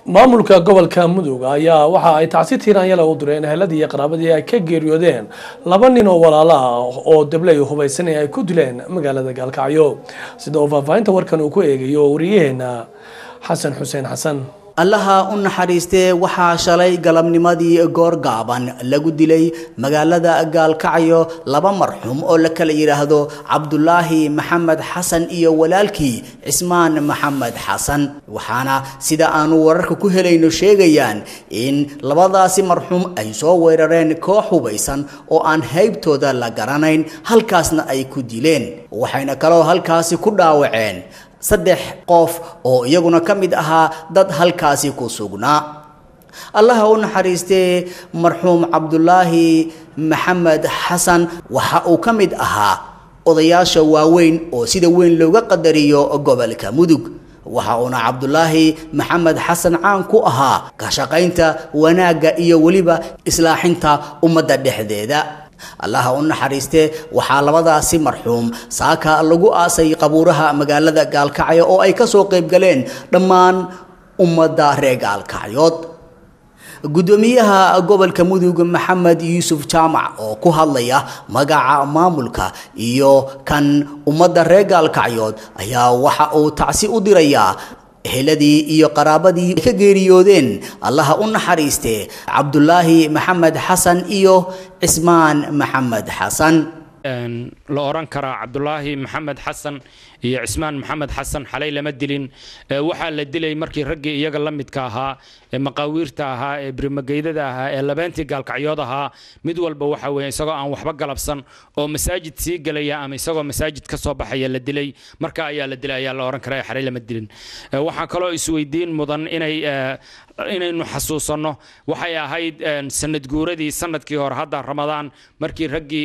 maamulka gobolka mudug ayaa waxa ay tacsi tiiraanyala u direen eheladii iyo qaraabadii ay ka geeriyoodeen laba nin oo walaalo ah oo dabley hubaysanay ay ku dileen magaalada gaalkacyo sida uu faahfaahinta warkan uu ku eegayo wariyaheena xasan xuseen xasan allaha u naxariistee waxaa shalay galabnimadii goor gaaban lagu dilay magaalada gaalkacyo laba marxuum oo la kala yidhaahdo cabdulaahi maxamed xasan iyo walaalkii cismaan maxamed xasan waxaana sida aanu wararka ku helayno sheegayaan in labadaasi marxuum ay soo weerareen koox hubaysan oo aan haybtooda la garanayn halkaasna ay ku dileen waxayna kaloo halkaasi ku dhaawaceen saddex qof oo iyaguna ka mid ahaa dad halkaasi ku sugnaa allaha u naxariistee marxuum cabdulaahi maxamed xasan waxa uu ka mid ahaa odayaasha waaweyn oo sida weyn looga qadariyo gobolka mudug waxa uuna cabdulaahi maxamed xasan caan ku ahaa ka shaqaynta wanaagga iyo weliba islaaxinta ummadda dhexdeeda allaha u naxariistee waxaa labadaasi marxuum saaka lagu aasay qabuuraha magaalada gaalkacyo oo ay kasoo qayb galeen dhammaan ummadda reer gaalkacyood guddoomiyaha gobolka mudug maxamed yuusuf jaamac oo ku hadlaya magaca maamulka iyo kan ummadda reer gaalkacyood ayaa waxa uu tacsi u dirayaa eheladii iyo qaraabadii ka geeriyoodeen allaha u naxariistee cabdulaahi maxamed xasan iyo cismaan maxamed xasan la oran karaa cabdulaahi maxamed xasan iyo cismaan maxamed xasan xalay lama dilin waxaa la dilay markii raggii iyaga la midka ahaa ee maqaawiirta ahaa ee birimageydada ahaa ee labeentii gaalkacyood ahaa mid walba waxa weeye isagoo aan waxba galabsan oo masaajid sii gelaya ama isagoo masaajid ka soo baxaya la dilay marka ayaa la dilay ayaa la oran karaa xalay lama dilin waxaa kaloo isweydiin mudan inay inaynu xasuusanno waxay ahayd sanad guuradii sanadkii hore hadda ramadaan markii raggii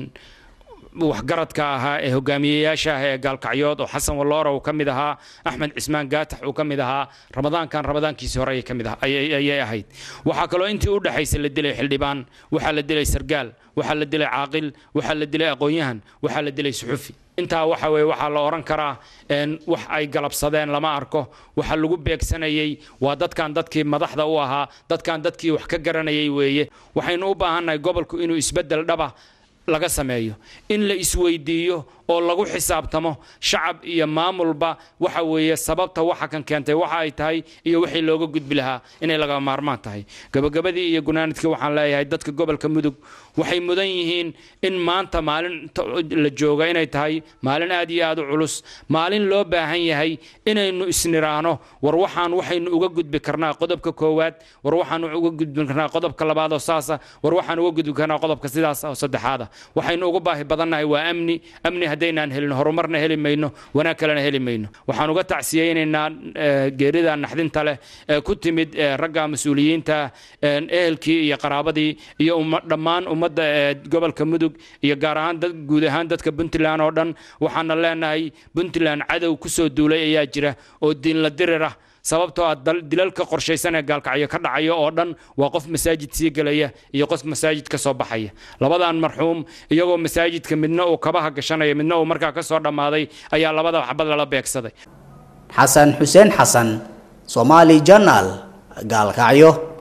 waxgaradka ahaa ee hogaamiyeyaasha ah ee gaalkacyood oo xasan walloora uu ka mid ahaa axmed cismaan gaatax uu ka mid ahaa ramadaankan ramadaankiisii hore ayay ka mid ayay ahayd waxaa kaloo intii u dhaxaysa la dilay xildhibaan waxaa la dilay sargaal waxaa la dilay caaqil waxaa la dilay aqoon-yahan waxaa la dilay suxufi intaa waxa weye waxaa la oran karaa wax ay galabsadeen lama arko waxa lagu beegsanayey waa dadkan dadkii madaxda u ahaa dadkan dadkii wax ka garanayay weeye waxaynu u baahannahay gobolku inuu isbeddel dhaba laga sameeyo in la isweydiiyo oo lagu xisaabtamo shacab iyo maamulba waxa weeye sababta waxa kan keentay waxa ay tahay iyo wixii looga gudbi lahaa inay laga maarmaan tahay gabagabadii iyo gunaanadkii waxaan leeyahay dadka gobolka mudug waxay mudan yihiin in maanta maalin la jooga inay tahay maalin aad iyo aad u culus maalin loo baahan yahay inaynu isniraano war waxaan waxaynu uga gudbi karnaa qodobka koowaad war waxaan uga gudbi karnaa qodobka labaad oo saasa war waxaan uga gudbi karnaa qodobka sidaas oo saddexaada waxaynu uga baahi badannahay waa amni amni haddaynaan helin horumarna heli mayno wanaag kalena heli mayno waxaan uga tacsiyeynaynaa geerida naxdinta leh ee ku timid ragga mas-uuliyiinta ehelkii iyo qaraabadii iyo dhammaan ummadda ee gobolka mudug iyo gaar ahaan guud ahaan dadka puntland oo dhan waxaana leenahay puntland cadow kusoo duulay ayaa jira oo diinla dirir ah sababtoo ah dilalka qorshaysan ee gaalkacyo ka dhacaya oo dhan waa qof masaajid sii gelaya iyo qof masaajid ka soo baxaya labadan marxuum iyagoo masaajidka midna uu kabaha gashanaya midna uu markaa ka soo dhammaaday ayaa labada xabad lala beegsaday xasan xuseen xasan soomaali janaal gaalkacyo